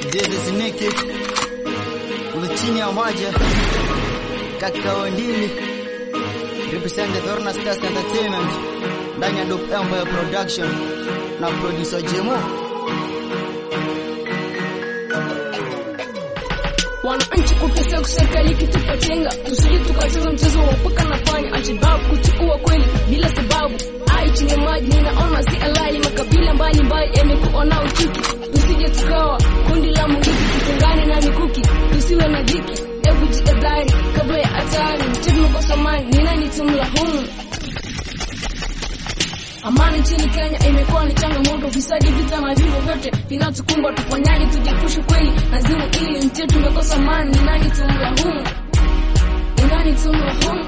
This is Nicky with chini ya maji kaka ndili represent the Dorna Stars Entertainment ndani ya Dope Empire Production na producer Jemo. Wananchi kutesa serikali kitupa chenga, tusije tukacheza mchezo wa paka na panya, Alshababu kuchukua kweli bila sababu. Ai chini ya maji ninaona si alali, makabila mbalimbali yamekuona uchuki, tusije tukawa kundi la mungiki, tutengane na mikuki, tusiwe na dhiki. Hebu jihadhari kabla ya hatari, mchezo umekosa amani, ni nani tumlaumu? Amani nchini Kenya imekuwa ni changamoto, visadi, vita na vifo vyote vinatukumba. Tufanyaje tujiepushe kweli na zimu ili nchi yetu imekosa amani? Ni nani tumlaumu? Ni nani tumlaumu?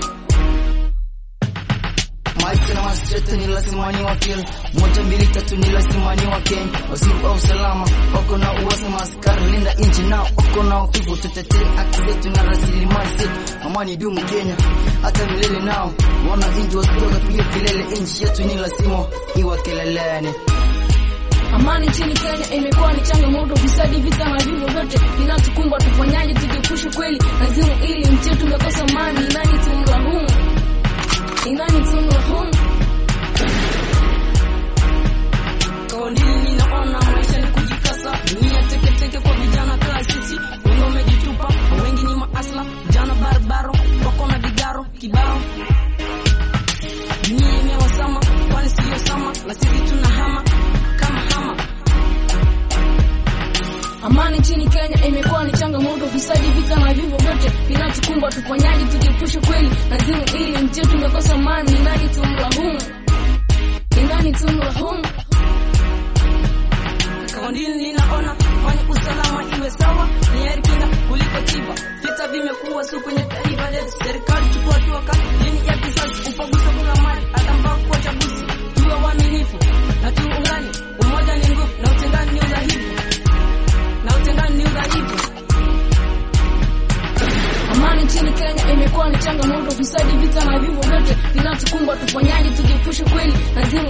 Maisha na mastreta ni lazima ni wakil moja mbili tatu ni lazima ni wakenya waziri wa usalama wako na uwasa maaskari linda nchi nao wako na ufivu tutetee haki zetu na rasilimali zetu amani dumu Kenya hata milele nao wananchi wasitoka piga kelele nchi yetu ni lazima iwa keleleni Amani nchini Kenya imekuwa ni changamoto, visadi, vita na vifo vyote vinatukumba. Tufanyaje tujiepushe kweli na zimu ili nchi yetu imekosa amani? Ni nani tumlaumu? Ni nani tumlaumu? Kondini ninaona maisha ni kujikasa, dunia teketeke kwa vijana kaa sisi, wengi wamejitupa, wengi ni maasla, vijana barabaro wako na vigaro kibao. Dunia imewasama, kwani siyo sama, na sisi tunahama kama hama. Amani nchini Kenya imekuwa ni changamoto, visadi, vita na vifo vyote vinatukumba. Tufanyaje tujiepushe kweli na zimu ili nchi yetu imekosa amani? Ni nani tumlaumu? Ni nani tumlaumu? Kondini ninaona fanya usalama iwe sawa, ni heri kinga kuliko tiba. Vita vimekuwa suku kwenye taifa letu, serikali chukua hatua kali dhidi ya kizazi, upaguzi kuna mali hata mpaka kwa chaguzi. Tuwe waaminifu na tuungane, umoja ni nguvu na utengano ni udhaifu, na utengano ni udhaifu. Amani nchini Kenya imekuwa ni changamoto, visadi, vita na vifo vyote vinatukumba. Tufanyaje tujiepushe kweli na zimu